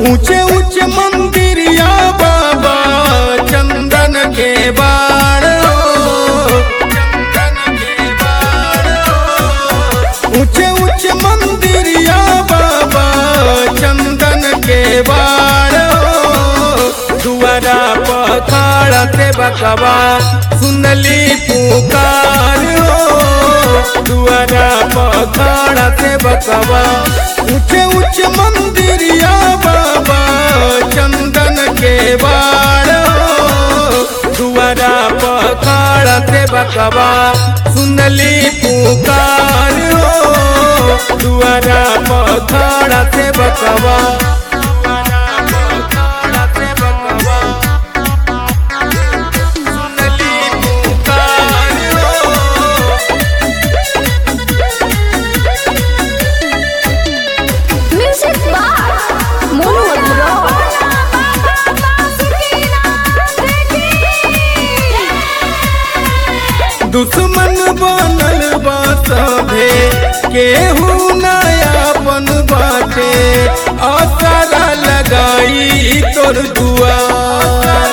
ऊंचे ऊंचे मंदिरिया बाबा चंदन के बाड़ चंदन के बाड़ ऊंचे ऊंचे मंदिरिया बाबा चंदन के बाड़ दुआरा पखाड़ा से बकवा सुनली पुकार हो दुआरा पखाड़ा से बकवा ऊंचे ऊंचे मंदिरिया बाबा चंदन के बाड़ हो दुआरा पखाड़ा से बकवा सुनली पुकार हो दुआरा पखाड़ा से बकवा दुआरा पखाड़ा से बकवा सुनली पुकार हो म्यूजिक बार मोनू अग्रवाल दुश्मन बनल बा सभे केहू नयापन बाटे आसारा लगाई तोर दुआर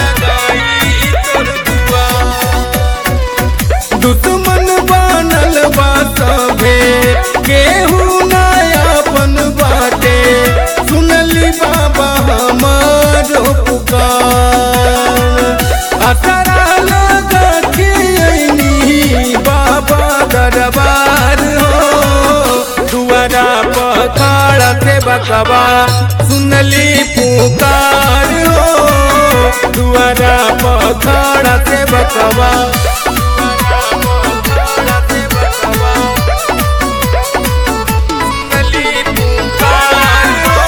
दुश्मन बनल बा सभे केहू नयापन बाटे सुनली बाबा हमारो पुकार असरा लगा के अइनी बाबा दरबार हो दुआरा पखाड़ा से बकवा सुनली पुकार हो दुआरा पखाड़ा से बकवा सुनली पुकार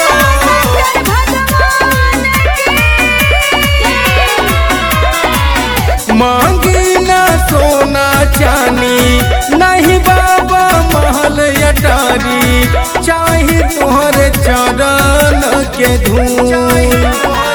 हो मांगी ना सोना चानी नहीं बाबा महल अटारी चाहे तोहरे चरण के धूल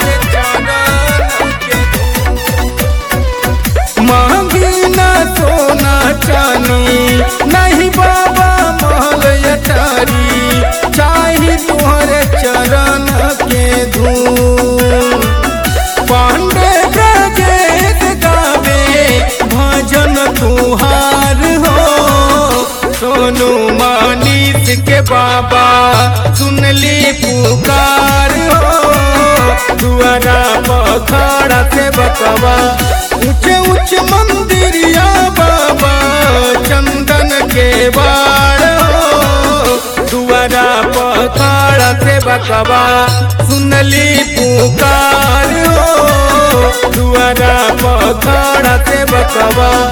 मांगी ना सोना चानी नहीं बाबा महल अटारी चाहे तोहरे चरण के धूल पांडे ब्रजेश गावे भजन तुहार हो सोनू मानिस के बाबा सुनली पुकार हो दुआरा पखाड़ा से बकवा ऊंचे ऊंचे मंदिरिया बाबा चंदन के बाड़ हो दुआरा पखाड़ा से बकवा सुनली पुकार हो दुआरा पखाड़ा से बकवा